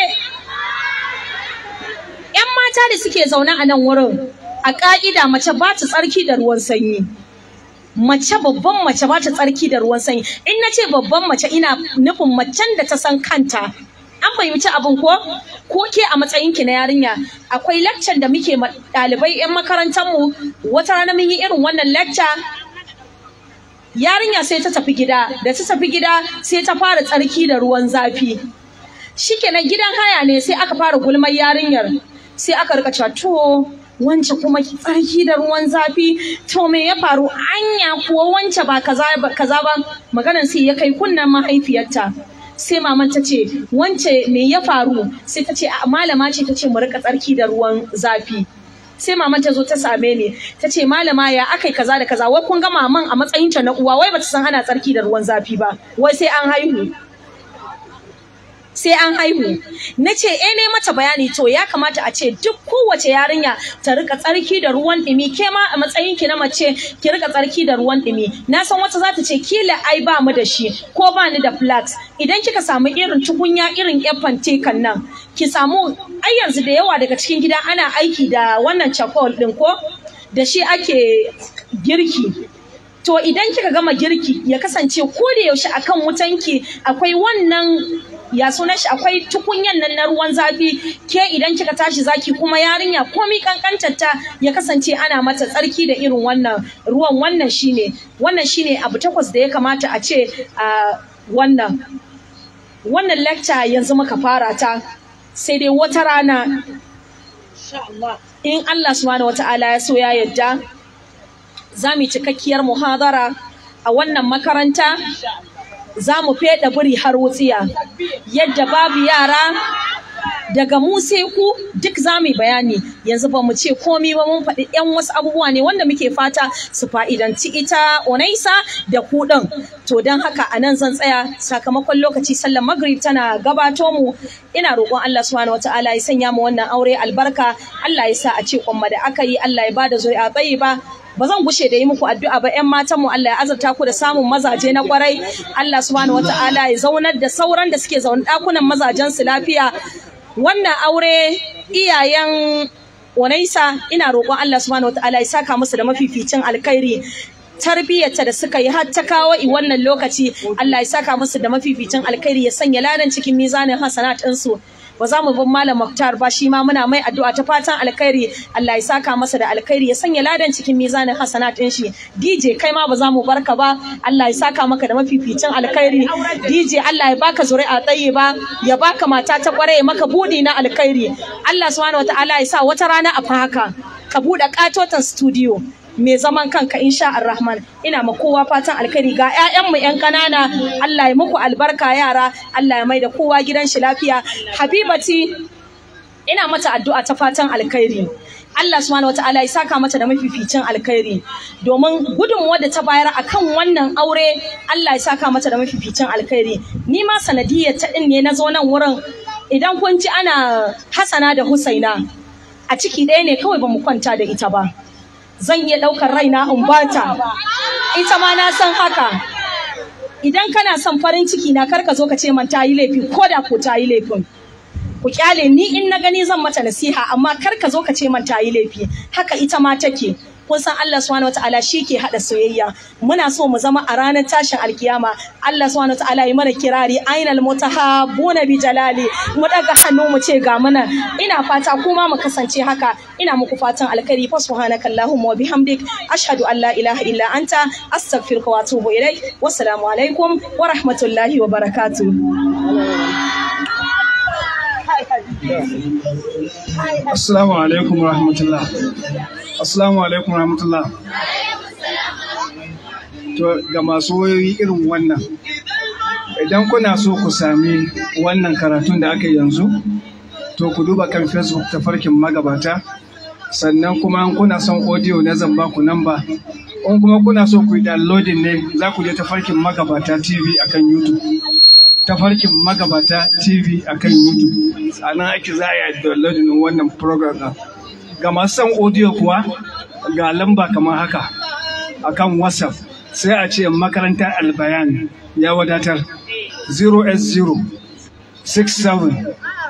'yan mata da suke zaune a nan wurin a ƙa'ida mace ba ta tsarki da ruwan sanyi mace babban mace ba ta tsarki da ruwan sanyi in na ce babban mace ina nufin macen da ta san kanta an fahimci abin ko ko ke a matsayinki na yarinya akwai lecture da muke ma ɗalibai 'yan makarantar mu wata rana mun yi irin wannan lecture yarinya sai ta tafi gida da ta tafi gida sai ta fara tsarki da ruwan zafi shikenan gidan haya ne sai aka fara gulmar yarinyar sai aka rika cewa to wance kuma tsarki da ruwan zafi to me ya faru anya kuwa wance ba kaza ba kaza ba maganar sai ya kai kunnan mahaifiyarta sai maman ta ce wance me ya faru sai ta ce a malama ce ta ce mu rika tsarki da ruwan zafi sai maman ta zo ta same ni ta ce malama ya akai kaza da kaza wai kun ga maman a matsayinta na uwa wai bata san ana tsarki da ruwan zafi ba wai sai an haihu sai an haihu na ce eh ne mata bayani to ya kamata a ce duk kowace yarinya ta rika tsarki da ruwan ɗumi ke ma a matsayin ki na mace ki rika tsarki da ruwan ɗumi na san wata za ta ce kila ai ba mu da shi ko ba ni da flax idan kika samu irin tukunya irin yan fantekan nan ki samu ai yanzu da yawa daga cikin gida ana aiki da wannan charcoal ɗin ko da shi ake girki to idan kika gama girki ya kasance ko da yaushe akan wutanki akwai wannan ya sunan shi akwai tukunyan nan na ruwan zafi ke idan kika tashi zaki kuma yarinya komi kankantar ta ya kasance ana mata tsarki da irin wannan ruwan wannan shine wannan shine abu takwas da ya kamata a ce a wannan wannan lecture yanzu muka fara ta sai dai wata rana in Allah subhanahu wata'ala ya so ya yadda za mu yi cikakkiyar muhadara a wannan makaranta za mu feɗa biri har wutsiya yadda babu yara daga mu sai ku duk za mu yi bayani yanzu ba mu ce komi ba mun faɗi yan wasu abubuwa ne wanda muke fata su fa'idanci ita onaisa da ku ɗin to don haka a nan zan tsaya sakamakon lokaci sallar magrib tana gabato mu ina roƙon Allah subhanahu wataala ya sanya mu wannan aure albarka Allah ya sa a ce kwamma da aka yi Allah ya bada zuri'a tsayi ba ba zan gushe da yi muku addu'a ba ƴan matan mu Allah ya azurta ku da samun mazaje na kwarai Allah subhanahu wataala ya zaunar da sauran da suke zaune ɗakunan mazajen su lafiya wannan aure iyayen Unaisa ina roƙon Allah subhanahu wataala ya saka musu da mafificin alkhairi tarbiyyarta da suka yi har ta kawo i wannan lokaci Allah ya saka musu da mafificin alkhairi ya sanya ladan cikin mizanin hasanat ɗinsu ba za mu bar malam Muktar ba shi ma muna mai addu'a ta fatan alkhairi Allah ya saka masa da alkhairi ya sanya ladan cikin mizanin hasanat din shi DJ kai ma ba za mu barka ba Allah ya saka maka da mafificin alkhairi DJ Allah ya baka zuri'a tsaye ba ya baka mata ta kware maka budi na alkhairi Allah subhanahu wataala ya sa wata rana a fa haka ka buɗe katotan studio mai zaman kanka insha Ar-Rahman ina ma kowa fatan alkhairi ga ƴaƴanmu ƴan ƙanana Allah ya muku albarka yara Allah ya maida kowa gidan shi lafiya Habibati ina mata addu'a ta fatan alkhairi Allah subhanahu wataala ya saka mata da mafificin alkhairi domin gudunmuwar da ta bayar akan wannan aure Allah ya saka mata da mafificin alkhairi ni ma sanadiyar ta din ne na zo nan wurin idan kun ji ana Hassana da Husaina a ciki ɗaya ne kawai ba mu kwanta da ita ba zan iya ɗaukar raina in bata ita ma na san haka idan kana son farin ciki na kar ka zo ka ce man ta yi laifi ko da ko ta yi laifin ku kyale ni in na gani zan mata nasiha amma kar ka zo ka ce man ta yi laifi haka ita ma take kun san Allah subhanahu wataala shi ke hada soyayya muna so mu zama a ranar tashin alkiyama Allah subhanahu wataala yi mana kirari ainal mutahabbuna bi jalali mu daga hannu mu ce ga mana ina fata kuma mu kasance haka ina muku fatan alkhairi fa subhanaka allahumma wa bihamdik ashhadu an la ilaha illa anta astaghfiruka wa atubu ilaik wassalamu alaikum wa rahmatullahi wa barakatuh Assalamu alaikum wa rahmatullah. Assalamu alaikum wa rahmatullah. To ga masu wayoyi irin wannan, idan kuna so ku sami wannan karatun da aka yi yanzu, to ku duba kan Facebook ta farkin magabata, sannan kuma in kuna son audio na zamba ku namba, in kuma kuna so ku yi downloading ne za ku je ta farkin magabata TV akan YouTube. tafarkin magabata TV a kan YouTube. A nan ake za a yi downloading wannan program ɗin. Ga masu son audio kuwa ga lamba kamar haka a kan WhatsApp sai a ce makarantar albayan ya wadatar 080 67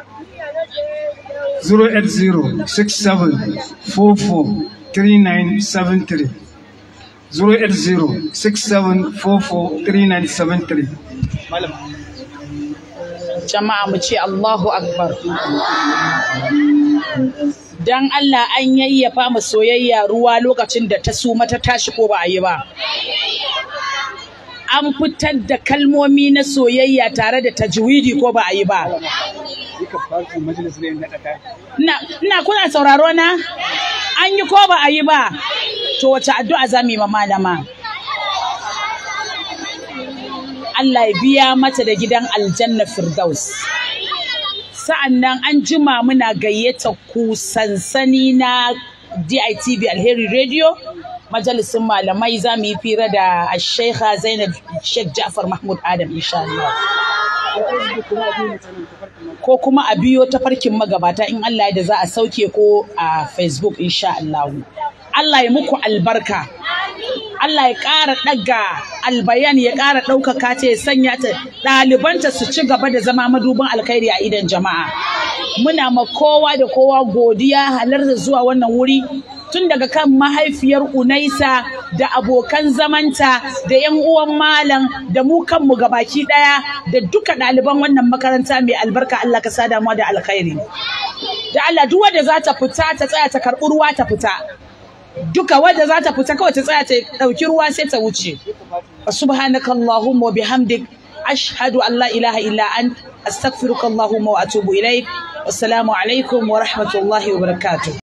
080 67 44 3973 080 67 44 3973 Malam. jama'a mu ce Allahu Akbar. Dan Allah an yayyafa mu soyayya ruwa lokacin da ta suma ta tashi ko ba a yi ba. An fitar da kalmomi na soyayya tare da tajwidi ko ba a yi ba. Ina kuna sauraro na? An yi ko ba a yi ba? To wace addu'a za mu yi ma malama? Allah ya biya mata da gidan aljanna Firdaus. Sa'an nan an jima muna gayyata ku sansani na DITV Alheri Radio, majalisin malamai za mu yi fira da Sheikha Zainab Sheikh Ja'far Mahmud Adam insha Allah. Ko kuma a biyo ta farkin magabata in Allah da za a sauke ko a Facebook insha Allah. Allah ya muku albarka. Allah ya ƙara ɗaga albayan ya ƙara ɗaukaka ta ya sanya ta ɗalibanta su ci gaba da zama madubin alkhairi a idan jama'a. Muna ma kowa da kowa godiya halarta zuwa wannan wuri tun daga kan mahaifiyar Unaisa da abokan zamanta da 'yan uwan malam da mu kanmu gabaki ɗaya da duka ɗaliban wannan makaranta mai albarka Allah ka sada mu da alkhairi. Da Allah duk wanda za ta fita ta tsaya ta karɓi ruwa ta fita. duka wadda za ta fita kawai ta tsaya ta ɗauki ruwa sai ta wuce. Subhanaka Allahumma wa bihamdik ashhadu an la ilaha illa an astaghfiruka Allahumma wa atubu ilaik. Wassalamu alaikum wa rahmatullahi wa barakatuh.